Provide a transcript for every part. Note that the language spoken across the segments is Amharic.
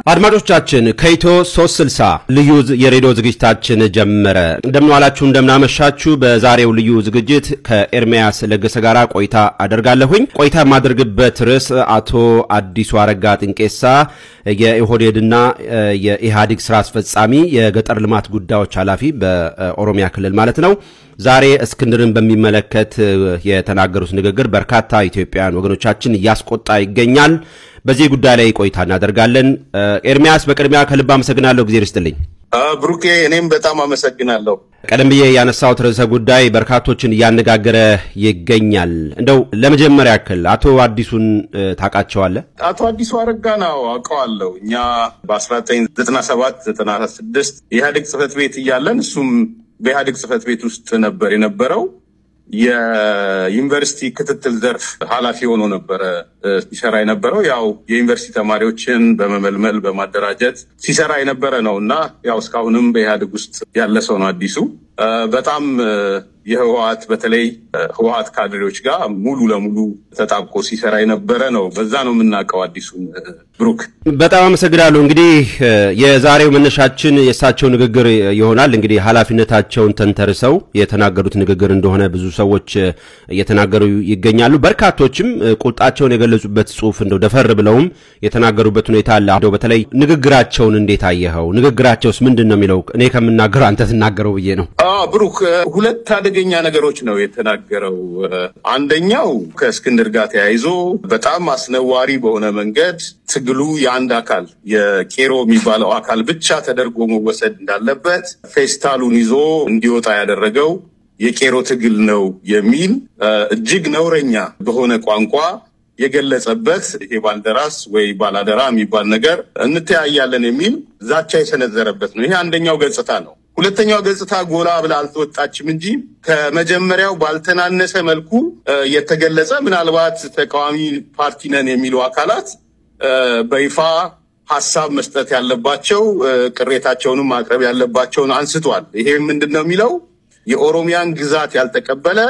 አድማጮቻችን ከኢትዮ 360 ልዩ የሬዲዮ ዝግጅታችን ጀመረ። እንደምንዋላችሁ እንደምናመሻችሁ። በዛሬው ልዩ ዝግጅት ከኤርሚያስ ለገሰ ጋር ቆይታ አደርጋለሁኝ። ቆይታ የማደርግበት ርዕስ አቶ አዲሱ አረጋ ጥንቄሳ የኢህኦዴድና የኢህአዴግ ስራ አስፈጻሚ የገጠር ልማት ጉዳዮች ኃላፊ በኦሮሚያ ክልል ማለት ነው ዛሬ እስክንድርን በሚመለከት የተናገሩት ንግግር በርካታ ኢትዮጵያውያን ወገኖቻችን እያስቆጣ ይገኛል። በዚህ ጉዳይ ላይ ቆይታ እናደርጋለን። ኤርሚያስ በቅድሚያ ከልብ አመሰግናለሁ። ጊዜ ርስጥልኝ። ብሩኬ፣ እኔም በጣም አመሰግናለሁ። ቀደም ብዬ ያነሳሁት ርዕሰ ጉዳይ በርካቶችን እያነጋገረ ይገኛል። እንደው ለመጀመሪያ ያክል አቶ አዲሱን ታውቃቸዋለህ? አቶ አዲሱ አረጋ ነው አውቀዋለሁ። እኛ በ1997 96 የኢህአዴግ ጽህፈት ቤት እያለን እሱም በኢህአዴግ ጽህፈት ቤት ውስጥ ነበር የነበረው። የዩኒቨርሲቲ ክትትል ዘርፍ ኃላፊ ሆኖ ነበረ ሲሰራ የነበረው። ያው የዩኒቨርሲቲ ተማሪዎችን በመመልመል በማደራጀት ሲሰራ የነበረ ነው እና ያው እስካሁንም በኢህአዴግ ውስጥ ያለ ሰው ነው አዲሱ። በጣም የህወሀት በተለይ ህወሀት ካድሬዎች ጋር ሙሉ ለሙሉ ተጣብቆ ሲሰራ የነበረ ነው። በዛ ነው የምናውቀው አዲሱን። ብሩክ በጣም አመሰግናለሁ። እንግዲህ የዛሬው መነሻችን የእሳቸው ንግግር ይሆናል። እንግዲህ ኃላፊነታቸውን ተንተርሰው የተናገሩት ንግግር እንደሆነ ብዙ ሰዎች እየተናገሩ ይገኛሉ። በርካቶችም ቁጣቸውን የገለጹበት ጽሁፍ እንደው ደፈር ብለውም የተናገሩበት ሁኔታ አለ። እንደው በተለይ ንግግራቸውን እንዴት አየኸው? ንግግራቸውስ ምንድን ነው የሚለው እኔ ከምናገረው አንተ ትናገረው ብዬ ነው። ብሩክ ሁለት አደገኛ ነገሮች ነው የተናገረው። አንደኛው ከእስክንድር ጋር ተያይዞ በጣም አስነዋሪ በሆነ መንገድ ትግሉ የአንድ አካል የቄሮ የሚባለው አካል ብቻ ተደርጎ መወሰድ እንዳለበት ፌስታሉን ይዞ እንዲወጣ ያደረገው የቄሮ ትግል ነው የሚል እጅግ ነውረኛ በሆነ ቋንቋ የገለጸበት ይሄ ባልደራስ ወይ ባላደራ የሚባል ነገር እንተያያለን የሚል ዛቻ የሰነዘረበት ነው። ይሄ አንደኛው ገጽታ ነው። ሁለተኛው ገጽታ ጎላ ብላ አልተወጣችም እንጂ ከመጀመሪያው ባልተናነሰ መልኩ የተገለጸ ምናልባት ተቃዋሚ ፓርቲ ነን የሚሉ አካላት በይፋ ሀሳብ መስጠት ያለባቸው ቅሬታቸውንም ማቅረብ ያለባቸውን አንስቷል። ይሄ ምንድን ነው የሚለው የኦሮሚያን ግዛት ያልተቀበለ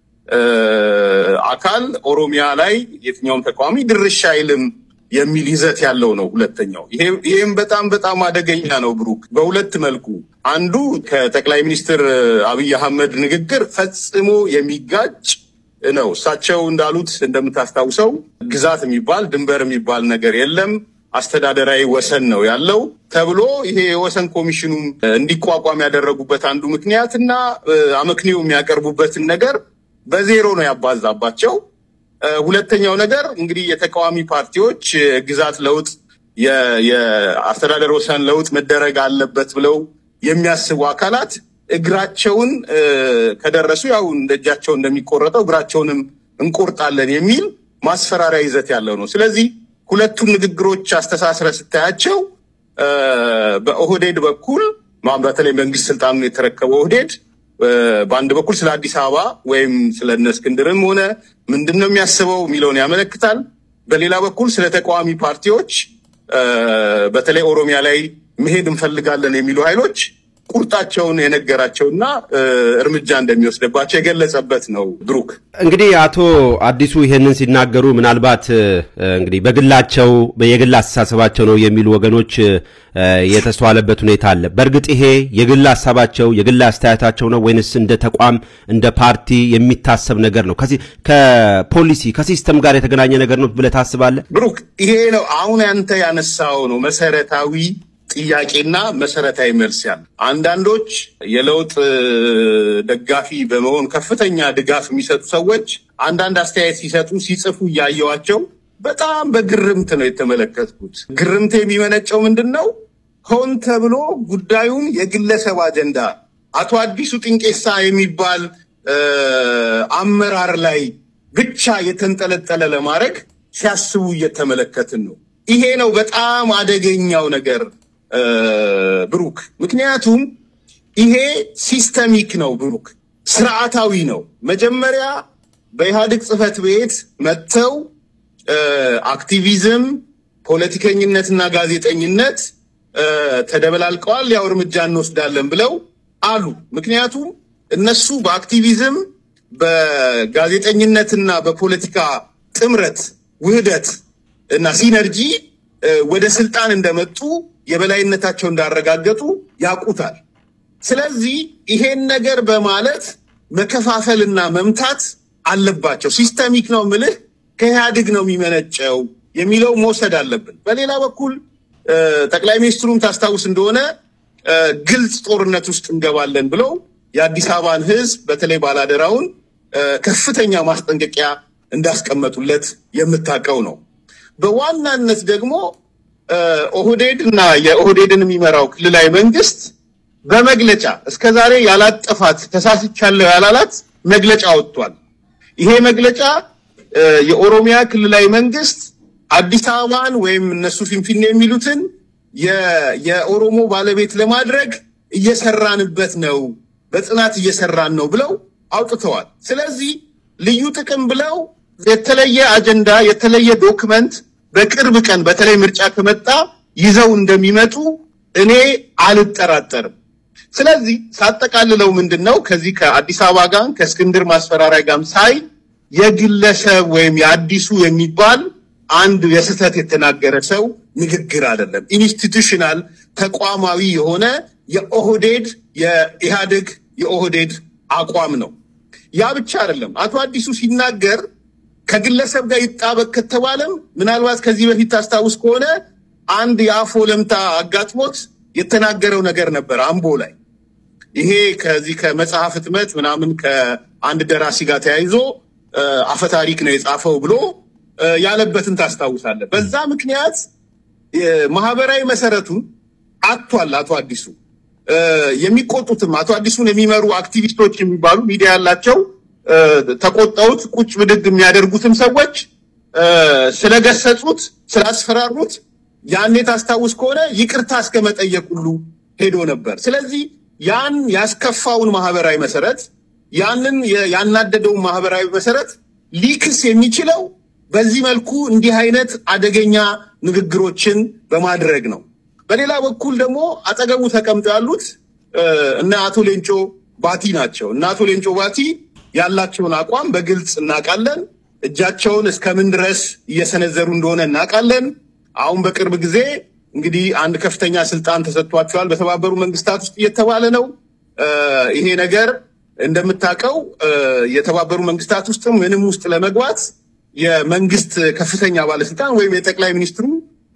አካል ኦሮሚያ ላይ የትኛውም ተቃዋሚ ድርሻ አይልም የሚል ይዘት ያለው ነው። ሁለተኛው ይህም በጣም በጣም አደገኛ ነው ብሩክ፣ በሁለት መልኩ አንዱ ከጠቅላይ ሚኒስትር አብይ አህመድ ንግግር ፈጽሞ የሚጋጭ ነው። እሳቸው እንዳሉት እንደምታስታውሰው ግዛት የሚባል ድንበር የሚባል ነገር የለም፣ አስተዳደራዊ ወሰን ነው ያለው ተብሎ ይሄ የወሰን ኮሚሽኑ እንዲቋቋም ያደረጉበት አንዱ ምክንያት እና አመክንዮ የሚያቀርቡበትን ነገር በዜሮ ነው ያባዛባቸው። ሁለተኛው ነገር እንግዲህ የተቃዋሚ ፓርቲዎች ግዛት ለውጥ የአስተዳደር ወሰን ለውጥ መደረግ አለበት ብለው የሚያስቡ አካላት እግራቸውን ከደረሱ ያው እንደ እጃቸው እንደሚቆረጠው እግራቸውንም እንቆርጣለን የሚል ማስፈራሪያ ይዘት ያለው ነው። ስለዚህ ሁለቱን ንግግሮች አስተሳስረ ስታያቸው በኦህዴድ በኩል በተለይ መንግስት ስልጣኑን የተረከበው ኦህዴድ በአንድ በኩል ስለ አዲስ አበባ ወይም ስለ እነ እስክንድርም ሆነ ምንድን ነው የሚያስበው የሚለውን ያመለክታል። በሌላ በኩል ስለ ተቃዋሚ ፓርቲዎች በተለይ ኦሮሚያ ላይ መሄድ እንፈልጋለን የሚሉ ኃይሎች ቁርጣቸውን የነገራቸውና እርምጃ እንደሚወስድባቸው የገለጸበት ነው። ብሩክ እንግዲህ አቶ አዲሱ ይሄንን ሲናገሩ ምናልባት እንግዲህ በግላቸው የግል አስተሳሰባቸው ነው የሚሉ ወገኖች የተስተዋለበት ሁኔታ አለ። በእርግጥ ይሄ የግል ሀሳባቸው የግል አስተያየታቸው ነው ወይንስ እንደ ተቋም እንደ ፓርቲ የሚታሰብ ነገር ነው? ከፖሊሲ ከሲስተም ጋር የተገናኘ ነገር ነው ብለህ ታስባለህ? ብሩክ ይሄ ነው አሁን ያንተ ያነሳው ነው መሰረታዊ ጥያቄና መሰረታዊ መልስ ያለ። አንዳንዶች የለውጥ ደጋፊ በመሆን ከፍተኛ ድጋፍ የሚሰጡ ሰዎች አንዳንድ አስተያየት ሲሰጡ ሲጽፉ እያየዋቸው በጣም በግርምት ነው የተመለከትኩት። ግርምት የሚመነጨው ምንድን ነው? ሆን ተብሎ ጉዳዩን የግለሰብ አጀንዳ አቶ አዲሱ ጥንቄሳ የሚባል አመራር ላይ ብቻ የተንጠለጠለ ለማድረግ ሲያስቡ እየተመለከትን ነው። ይሄ ነው በጣም አደገኛው ነገር ብሩክ። ምክንያቱም ይሄ ሲስተሚክ ነው ብሩክ፣ ስርዓታዊ ነው። መጀመሪያ በኢህአዴግ ጽህፈት ቤት መጥተው አክቲቪዝም፣ ፖለቲከኝነትና ጋዜጠኝነት ተደበላልቀዋል፣ ያው እርምጃ እንወስዳለን ብለው አሉ። ምክንያቱም እነሱ በአክቲቪዝም በጋዜጠኝነትና በፖለቲካ ጥምረት ውህደት እና ሲነርጂ ወደ ስልጣን እንደመጡ የበላይነታቸው እንዳረጋገጡ ያውቁታል። ስለዚህ ይሄን ነገር በማለት መከፋፈልና መምታት አለባቸው። ሲስተሚክ ነው ምልህ ከኢህአዴግ ነው የሚመነጨው የሚለው መውሰድ አለብን። በሌላ በኩል ጠቅላይ ሚኒስትሩም ታስታውስ እንደሆነ ግልጽ ጦርነት ውስጥ እንገባለን ብለው የአዲስ አበባን ሕዝብ በተለይ ባላደራውን ከፍተኛ ማስጠንቀቂያ እንዳስቀመጡለት የምታውቀው ነው። በዋናነት ደግሞ ኦህዴድ እና የኦህዴድን የሚመራው ክልላዊ መንግስት በመግለጫ እስከዛሬ ያላጠፋት ተሳስቻለሁ ያላላት መግለጫ ወጥቷል። ይሄ መግለጫ የኦሮሚያ ክልላዊ መንግስት አዲስ አበባን ወይም እነሱ ፊንፊኔ የሚሉትን የኦሮሞ ባለቤት ለማድረግ እየሰራንበት ነው፣ በጽናት እየሰራን ነው ብለው አውጥተዋል። ስለዚህ ልዩ ጥቅም ብለው የተለየ አጀንዳ የተለየ ዶክመንት በቅርብ ቀን በተለይ ምርጫ ከመጣ ይዘው እንደሚመጡ እኔ አልጠራጠርም። ስለዚህ ሳጠቃልለው ምንድን ነው ከዚህ ከአዲስ አበባ ጋር ከእስክንድር ማስፈራሪያ ጋርም ሳይ የግለሰብ ወይም የአዲሱ የሚባል አንድ የስህተት የተናገረ ሰው ንግግር አይደለም። ኢንስቲቱሽናል ተቋማዊ የሆነ የኦህዴድ የኢህአዴግ የኦህዴድ አቋም ነው። ያ ብቻ አይደለም። አቶ አዲሱ ሲናገር ከግለሰብ ጋር ይጣበቅ ከተባለም ምናልባት ከዚህ በፊት ታስታውስ ከሆነ አንድ የአፎ ለምታ አጋጥሞት የተናገረው ነገር ነበር አምቦ ላይ። ይሄ ከዚህ ከመጽሐፍ ህትመት ምናምን ከአንድ ደራሲ ጋር ተያይዞ አፈታሪክ ነው የጻፈው ብሎ ያለበትን ታስታውሳለህ። በዛ ምክንያት ማህበራዊ መሰረቱን አጥቷል። አቶ አዲሱ የሚቆጡትም አቶ አዲሱን የሚመሩ አክቲቪስቶች የሚባሉ ሚዲያ ያላቸው ተቆጣውት ቁጭ ብድግ የሚያደርጉትም ሰዎች ስለገሰጹት፣ ስላስፈራሩት ያኔ ታስታውስ ከሆነ ይቅርታ እስከ መጠየቅ ሁሉ ሄዶ ነበር። ስለዚህ ያን ያስከፋውን ማህበራዊ መሰረት ያንን ያናደደውን ማህበራዊ መሰረት ሊክስ የሚችለው በዚህ መልኩ እንዲህ አይነት አደገኛ ንግግሮችን በማድረግ ነው። በሌላ በኩል ደግሞ አጠገቡ ተቀምጠው ያሉት እነ አቶ ሌንጮ ባቲ ናቸው። እነ አቶ ሌንጮ ባቲ ያላቸውን አቋም በግልጽ እናውቃለን። እጃቸውን እስከምን ድረስ እየሰነዘሩ እንደሆነ እናውቃለን። አሁን በቅርብ ጊዜ እንግዲህ አንድ ከፍተኛ ስልጣን ተሰጥቷቸዋል በተባበሩ መንግስታት ውስጥ እየተባለ ነው። ይሄ ነገር እንደምታውቀው የተባበሩ መንግስታት ውስጥ ምንም ውስጥ ለመግባት የመንግስት ከፍተኛ ባለስልጣን ወይም የጠቅላይ ሚኒስትሩ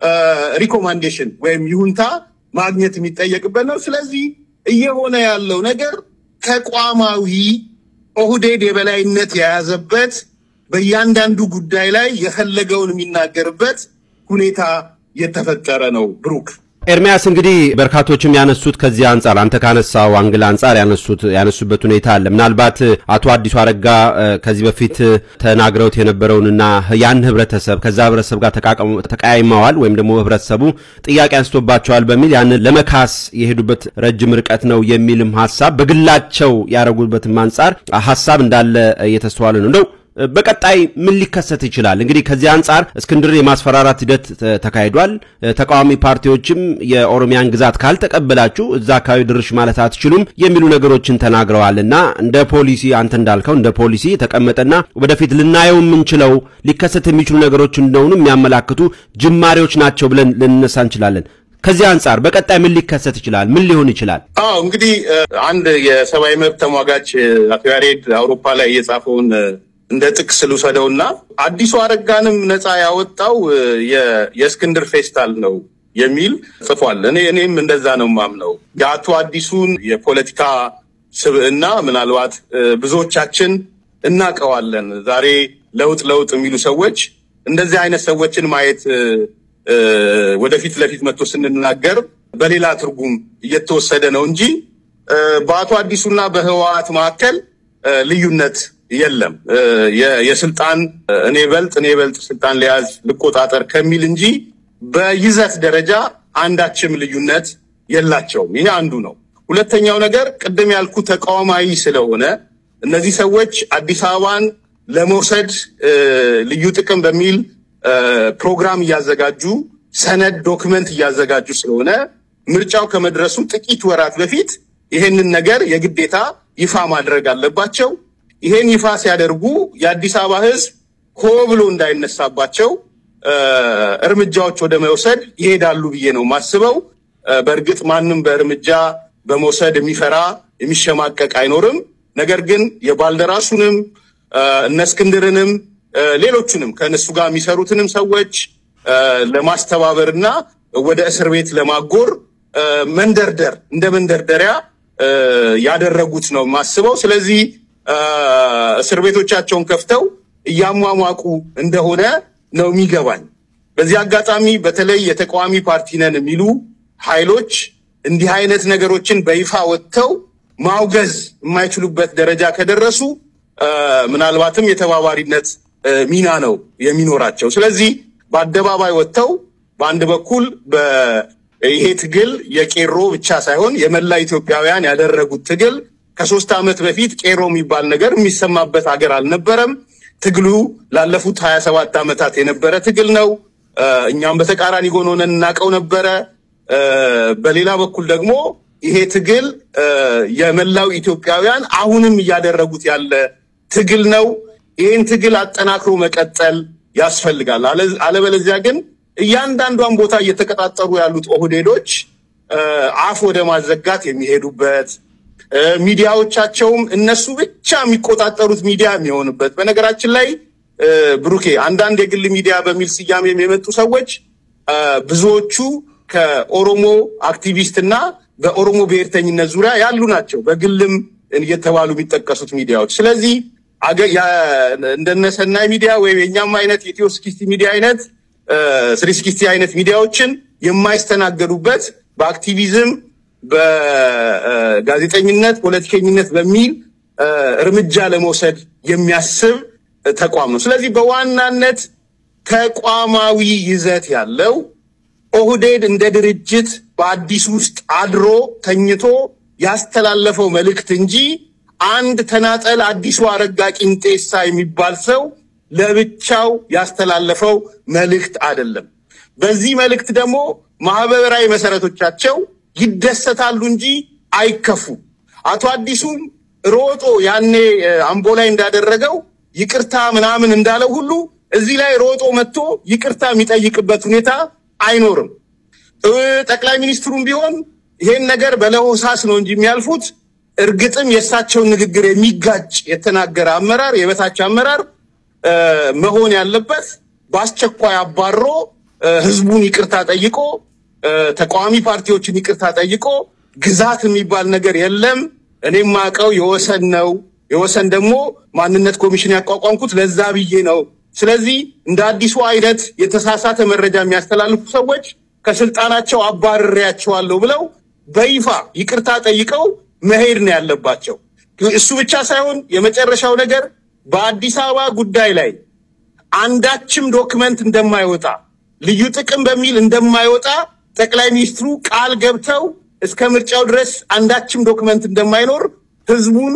ሪኮማንዴሽን ወይም ይሁንታ ማግኘት የሚጠየቅበት ነው። ስለዚህ እየሆነ ያለው ነገር ተቋማዊ ኦህዴድ የበላይነት የያዘበት በእያንዳንዱ ጉዳይ ላይ የፈለገውን የሚናገርበት ሁኔታ የተፈጠረ ነው። ብሩክ ኤርሚያስ እንግዲህ በርካቶችም ያነሱት ከዚህ አንጻር አንተ ካነሳው አንግል አንጻር ያነሱት ያነሱበት ሁኔታ አለ። ምናልባት አቶ አዲሱ አረጋ ከዚህ በፊት ተናግረውት የነበረውንና ያን ህብረተሰብ ከዛ ህብረተሰብ ጋር ተቀያይመዋል ወይም ደግሞ ህብረተሰቡ ጥያቄ አንስቶባቸዋል በሚል ያንን ለመካስ የሄዱበት ረጅም ርቀት ነው የሚልም ሀሳብ በግላቸው ያደረጉበትም አንጻር ሀሳብ እንዳለ እየተስተዋለ ነው እንደው በቀጣይ ምን ሊከሰት ይችላል? እንግዲህ ከዚህ አንጻር እስክንድር የማስፈራራት ሂደት ተካሂዷል። ተቃዋሚ ፓርቲዎችም የኦሮሚያን ግዛት ካልተቀበላችሁ እዛ አካባቢ ድርሽ ማለት አትችሉም የሚሉ ነገሮችን ተናግረዋል እና እንደ ፖሊሲ አንተ እንዳልከው እንደ ፖሊሲ የተቀመጠና ወደፊት ልናየው የምንችለው ሊከሰት የሚችሉ ነገሮች እንደሆኑ የሚያመላክቱ ጅማሬዎች ናቸው ብለን ልንነሳ እንችላለን። ከዚህ አንጻር በቀጣይ ምን ሊከሰት ይችላል? ምን ሊሆን ይችላል? አዎ እንግዲህ አንድ የሰብአዊ መብት ተሟጋች አቶ ያሬድ አውሮፓ ላይ የጻፈውን እንደ ጥቅስ ልውሰደውና አዲሱ አረጋንም ነፃ ያወጣው የእስክንድር ፌስታል ነው የሚል ጽፏል። እኔ እኔም እንደዛ ነው ማምነው። የአቶ አዲሱን የፖለቲካ ስብዕና ምናልባት ብዙዎቻችን እናውቀዋለን። ዛሬ ለውጥ ለውጥ የሚሉ ሰዎች እንደዚህ አይነት ሰዎችን ማየት ወደፊት ለፊት መጥቶ ስንናገር በሌላ ትርጉም እየተወሰደ ነው እንጂ በአቶ አዲሱና በህወሓት መካከል ልዩነት የለም። የስልጣን እኔ በልጥ እኔ በልጥ ስልጣን ሊያዝ ልቆጣጠር ከሚል እንጂ በይዘት ደረጃ አንዳችም ልዩነት የላቸውም። ይሄ አንዱ ነው። ሁለተኛው ነገር ቅድም ያልኩ ተቃዋማዊ ስለሆነ እነዚህ ሰዎች አዲስ አበባን ለመውሰድ ልዩ ጥቅም በሚል ፕሮግራም እያዘጋጁ ሰነድ ዶክመንት እያዘጋጁ ስለሆነ ምርጫው ከመድረሱ ጥቂት ወራት በፊት ይሄንን ነገር የግዴታ ይፋ ማድረግ አለባቸው። ይሄን ይፋ ሲያደርጉ የአዲስ አበባ ሕዝብ ሆ ብሎ እንዳይነሳባቸው እርምጃዎች ወደ መውሰድ ይሄዳሉ ብዬ ነው የማስበው። በእርግጥ ማንም በእርምጃ በመውሰድ የሚፈራ የሚሸማቀቅ አይኖርም። ነገር ግን የባልደራሱንም እነ እስክንድርንም ሌሎቹንም ከእነሱ ጋር የሚሰሩትንም ሰዎች ለማስተባበርና ወደ እስር ቤት ለማጎር መንደርደር እንደ መንደርደሪያ ያደረጉት ነው የማስበው። ስለዚህ እስር ቤቶቻቸውን ከፍተው እያሟሟቁ እንደሆነ ነው የሚገባኝ። በዚህ አጋጣሚ በተለይ የተቃዋሚ ፓርቲ ነን የሚሉ ኃይሎች እንዲህ አይነት ነገሮችን በይፋ ወጥተው ማውገዝ የማይችሉበት ደረጃ ከደረሱ ምናልባትም የተባባሪነት ሚና ነው የሚኖራቸው። ስለዚህ በአደባባይ ወጥተው በአንድ በኩል ይሄ ትግል የቄሮ ብቻ ሳይሆን የመላ ኢትዮጵያውያን ያደረጉት ትግል ከሶስት ዓመት በፊት ቄሮ የሚባል ነገር የሚሰማበት ሀገር አልነበረም። ትግሉ ላለፉት ሀያ ሰባት ዓመታት የነበረ ትግል ነው። እኛም በተቃራኒ ጎን ሆነን እናውቀው ነበረ። በሌላ በኩል ደግሞ ይሄ ትግል የመላው ኢትዮጵያውያን አሁንም እያደረጉት ያለ ትግል ነው። ይህን ትግል አጠናክሮ መቀጠል ያስፈልጋል። አለበለዚያ ግን እያንዳንዷን ቦታ እየተቀጣጠሩ ያሉት ኦህዴዶች አፍ ወደ ማዘጋት የሚሄዱበት ሚዲያዎቻቸውም እነሱ ብቻ የሚቆጣጠሩት ሚዲያ የሚሆንበት በነገራችን ላይ ብሩኬ አንዳንድ የግል ሚዲያ በሚል ስያሜም የመጡ ሰዎች ብዙዎቹ ከኦሮሞ አክቲቪስት እና በኦሮሞ ብሔርተኝነት ዙሪያ ያሉ ናቸው። በግልም እየተባሉ የሚጠቀሱት ሚዲያዎች። ስለዚህ እንደነ ሰናይ ሚዲያ ወይም የኛም አይነት የኢትዮ ስኪስቲ ሚዲያ አይነት ስሪ ስኪስቲ አይነት ሚዲያዎችን የማይስተናገዱበት በአክቲቪዝም በጋዜጠኝነት ፖለቲከኝነት በሚል እርምጃ ለመውሰድ የሚያስብ ተቋም ነው። ስለዚህ በዋናነት ተቋማዊ ይዘት ያለው ኦህዴድ እንደ ድርጅት በአዲስ ውስጥ አድሮ ተኝቶ ያስተላለፈው መልእክት እንጂ አንድ ተናጠል አዲሱ አረጋ ቂንጤሳ የሚባል ሰው ለብቻው ያስተላለፈው መልእክት አይደለም። በዚህ መልእክት ደግሞ ማህበራዊ መሰረቶቻቸው ይደሰታሉ እንጂ አይከፉ። አቶ አዲሱም ሮጦ ያኔ አምቦ ላይ እንዳደረገው ይቅርታ ምናምን እንዳለው ሁሉ እዚህ ላይ ሮጦ መጥቶ ይቅርታ የሚጠይቅበት ሁኔታ አይኖርም። ጠቅላይ ሚኒስትሩም ቢሆን ይሄን ነገር በለሆሳስ ነው እንጂ የሚያልፉት እርግጥም የእሳቸውን ንግግር የሚጋጭ የተናገረ አመራር የበታች አመራር መሆን ያለበት በአስቸኳይ አባሮ ህዝቡን ይቅርታ ጠይቆ ተቃዋሚ ፓርቲዎችን ይቅርታ ጠይቆ ግዛት የሚባል ነገር የለም። እኔም ማቀው የወሰን ነው። የወሰን ደግሞ ማንነት ኮሚሽን ያቋቋምኩት ለዛ ብዬ ነው። ስለዚህ እንደ አዲሱ አይነት የተሳሳተ መረጃ የሚያስተላልፉ ሰዎች ከስልጣናቸው አባርሬያቸዋለሁ ብለው በይፋ ይቅርታ ጠይቀው መሄድ ነው ያለባቸው። እሱ ብቻ ሳይሆን የመጨረሻው ነገር በአዲስ አበባ ጉዳይ ላይ አንዳችም ዶክመንት እንደማይወጣ ልዩ ጥቅም በሚል እንደማይወጣ ጠቅላይ ሚኒስትሩ ቃል ገብተው እስከ ምርጫው ድረስ አንዳችም ዶክመንት እንደማይኖር ህዝቡን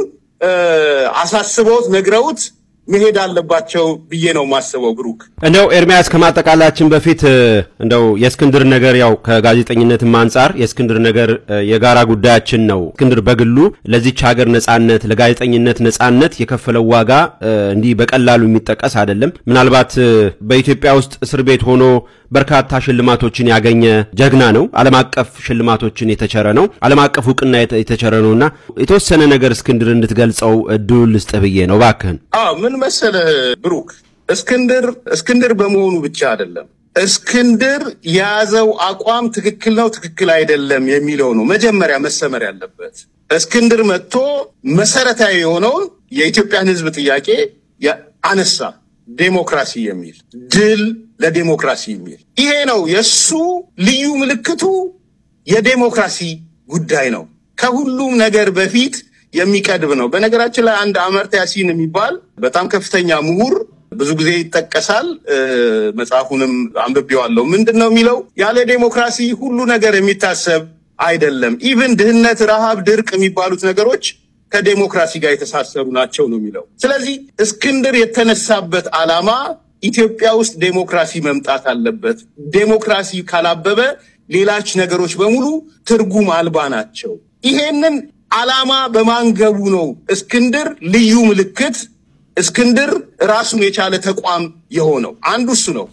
አሳስበውት ነግረውት መሄድ አለባቸው ብዬ ነው የማስበው። ብሩክ እንደው ኤርሚያስ ከማጠቃላችን በፊት እንደው የእስክንድር ነገር ያው ከጋዜጠኝነትም አንጻር የእስክንድር ነገር የጋራ ጉዳያችን ነው። እስክንድር በግሉ ለዚች ሀገር ነጻነት፣ ለጋዜጠኝነት ነጻነት የከፈለው ዋጋ እንዲህ በቀላሉ የሚጠቀስ አይደለም። ምናልባት በኢትዮጵያ ውስጥ እስር ቤት ሆኖ በርካታ ሽልማቶችን ያገኘ ጀግና ነው። ዓለም አቀፍ ሽልማቶችን የተቸረ ነው። ዓለም አቀፍ እውቅና የተቸረ ነውና የተወሰነ ነገር እስክንድር እንድትገልጸው እድል ልስጥህ ብዬ ነው። እባክህን። አዎ ምን መሰለህ ብሩክ፣ እስክንድር እስክንድር በመሆኑ ብቻ አይደለም እስክንድር የያዘው አቋም ትክክል ነው፣ ትክክል አይደለም የሚለው ነው መጀመሪያ መሰመር ያለበት። እስክንድር መጥቶ መሰረታዊ የሆነውን የኢትዮጵያን ሕዝብ ጥያቄ አነሳ። ዴሞክራሲ የሚል ድል ለዴሞክራሲ የሚል ይሄ ነው የእሱ ልዩ ምልክቱ። የዴሞክራሲ ጉዳይ ነው። ከሁሉም ነገር በፊት የሚቀድብ ነው። በነገራችን ላይ አንድ አመርታ ያሲን የሚባል በጣም ከፍተኛ ምሁር ብዙ ጊዜ ይጠቀሳል። መጽሐፉንም አንብቤዋለሁ። ምንድን ነው የሚለው? ያለ ዴሞክራሲ ሁሉ ነገር የሚታሰብ አይደለም። ኢቭን ድህነት፣ ረሃብ፣ ድርቅ የሚባሉት ነገሮች ከዴሞክራሲ ጋር የተሳሰሩ ናቸው ነው የሚለው። ስለዚህ እስክንድር የተነሳበት ዓላማ ኢትዮጵያ ውስጥ ዴሞክራሲ መምጣት አለበት። ዴሞክራሲ ካላበበ ሌላች ነገሮች በሙሉ ትርጉም አልባ ናቸው። ይሄንን ዓላማ በማንገቡ ነው እስክንድር ልዩ ምልክት፣ እስክንድር ራሱን የቻለ ተቋም የሆነው አንዱ እሱ ነው።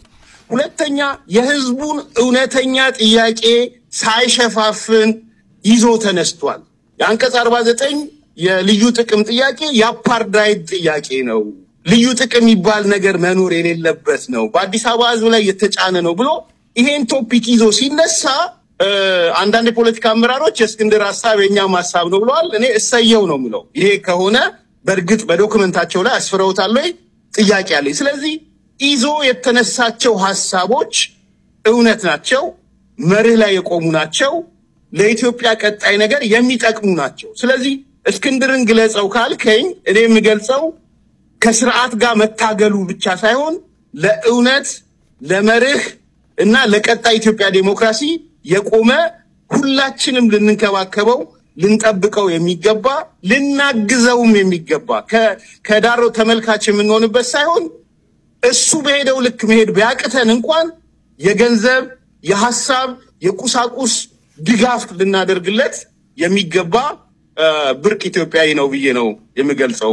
ሁለተኛ የህዝቡን እውነተኛ ጥያቄ ሳይሸፋፍን ይዞ ተነስቷል። የአንቀጽ 49 የልዩ ጥቅም ጥያቄ የአፓርዳይድ ጥያቄ ነው። ልዩ ጥቅም የሚባል ነገር መኖር የሌለበት ነው፣ በአዲስ አበባ ህዝብ ላይ የተጫነ ነው ብሎ ይሄን ቶፒክ ይዞ ሲነሳ አንዳንድ የፖለቲካ አመራሮች የእስክንድር ሀሳብ የእኛም ሀሳብ ነው ብለዋል። እኔ እሰየው ነው ምለው። ይሄ ከሆነ በእርግጥ በዶክመንታቸው ላይ አስፍረውታል ወይ ጥያቄ አለኝ። ስለዚህ ይዞ የተነሳቸው ሀሳቦች እውነት ናቸው፣ መርህ ላይ የቆሙ ናቸው፣ ለኢትዮጵያ ቀጣይ ነገር የሚጠቅሙ ናቸው። ስለዚህ እስክንድርን ግለጸው ካልከኝ እኔ የምገልጸው ከስርዓት ጋር መታገሉ ብቻ ሳይሆን ለእውነት ለመርህ እና ለቀጣይ ኢትዮጵያ ዴሞክራሲ የቆመ ሁላችንም ልንንከባከበው ልንጠብቀው የሚገባ ልናግዘውም የሚገባ ከዳሮ ተመልካች የምንሆንበት ሳይሆን እሱ በሄደው ልክ መሄድ ቢያቅተን እንኳን የገንዘብ፣ የሀሳብ፣ የቁሳቁስ ድጋፍ ልናደርግለት የሚገባ ብርቅ ኢትዮጵያዊ ነው ብዬ ነው የምገልጸው።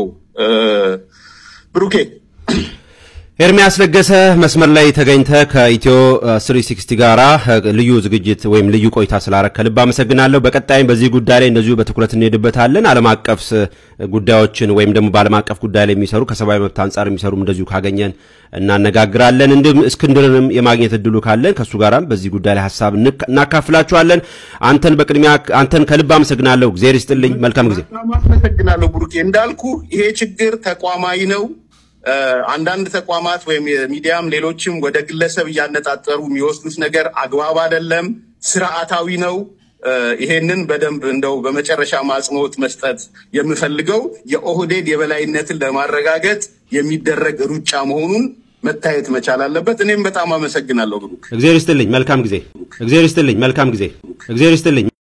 ብሩኬ ኤርሚያስ ለገሰ መስመር ላይ ተገኝተ ከኢትዮ 360 ጋራ ልዩ ዝግጅት ወይም ልዩ ቆይታ ስላረግ ከልብ አመሰግናለሁ። በቀጣይም በዚህ ጉዳይ ላይ እንደዚሁ በትኩረት እንሄድበታለን። ዓለም አቀፍ ጉዳዮችን ወይም ደግሞ በዓለም አቀፍ ጉዳይ ላይ የሚሰሩ ከሰብአዊ መብት አንጻር የሚሰሩም እንደዚሁ ካገኘን እናነጋግራለን። እንዲሁም እስክንድርንም የማግኘት እድሉ ካለን ከእሱ ጋራም በዚህ ጉዳይ ላይ ሀሳብ እናካፍላችኋለን። አንተን በቅድሚያ አንተን ከልብ አመሰግናለሁ። እግዚአብሔር ይስጥልኝ። መልካም ጊዜ። አመሰግናለሁ ብሩኬ። እንዳልኩ ይሄ ችግር ተቋማዊ ነው። አንዳንድ ተቋማት ወይም የሚዲያም ሌሎችም ወደ ግለሰብ እያነጣጠሩ የሚወስዱት ነገር አግባብ አይደለም፣ ስርዓታዊ ነው። ይሄንን በደንብ እንደው በመጨረሻ ማጽንኦት መስጠት የምፈልገው የኦህዴድ የበላይነትን ለማረጋገጥ የሚደረግ ሩጫ መሆኑን መታየት መቻል አለበት። እኔም በጣም አመሰግናለሁ ብሩክ። እግዚአብሔር ይስጥልኝ። መልካም ጊዜ። እግዚአብሔር ይስጥልኝ። መልካም ጊዜ። እግዚአብሔር ይስጥልኝ።